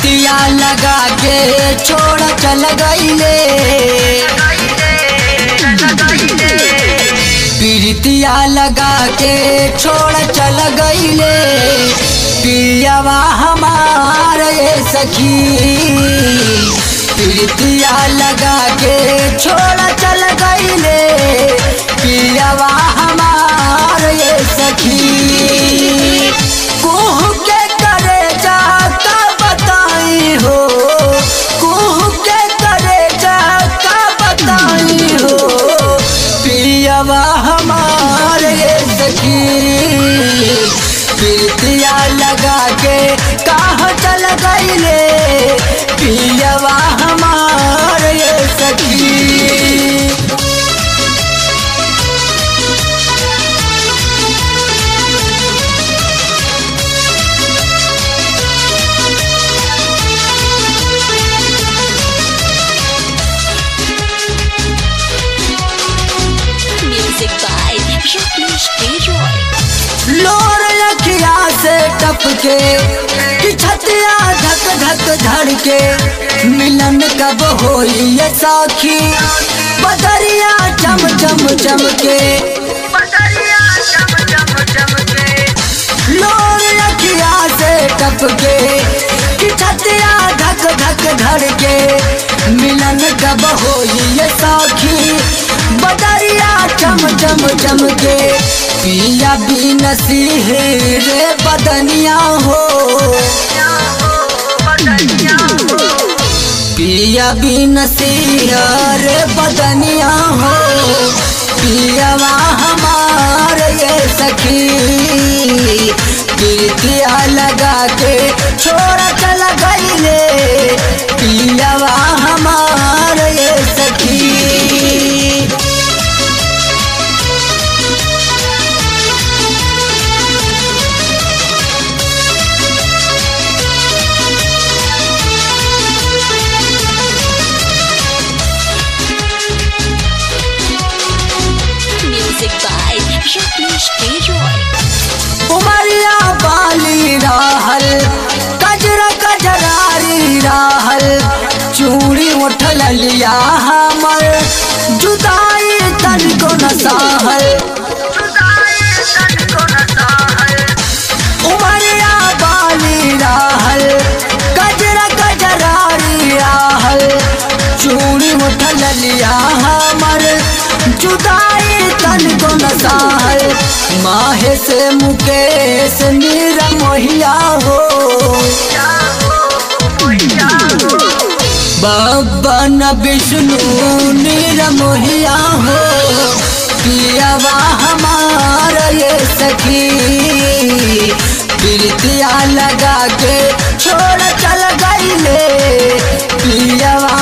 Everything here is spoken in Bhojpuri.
प्रीतिया लगा के छोड़ चल गईले प्रीतिया लगा के छोड़ चल गईले पियावा हमार ये सखी प्रीतिया लगा के छोड़ चल गईले पियावा हमार ये सखी कुह के करे जाता बताई हो कुह के करे जाता बताई हो पियावा हमार ये सखी प्रीतिया लगा के कहाँ चल गईले पियावा हमार ये सखी Music by Jacques Leroy. लोर लखिया से टपके कि छतिया धक धक धड़के मिलन कब होई ये साखी बदरिया चम चम चमके लोर लखिया से टपके कि छतिया धक धक धड़के मिलन कब होई ये साखी बदरिया चम चम चमके पिया भी नसीहे रे बदनिया हो पिया भी नसीहा रे बदनिया हो पियावा हमार ये सखी प्रीतिया लगा के छोड़ चल गईले पियावा हमार ये सखी Music by Jacques Leroy. उमरिया बाली राहल कजरा कजरारी राहल चूड़ी उठल लिया हमर जुदाई तन को नसाहल उमरिया बाली राहल कजरा कजरारी राहल चूड़ी उठल लिया हमर जुदाई तन को नसाहल माहे से मुकेश नीरा मोहिया हो बाबा न विष्णु नीरा मोहिया हो पियावा हमार ये सखी प्रीतिया लगा के छोड़ चल गईले पियावा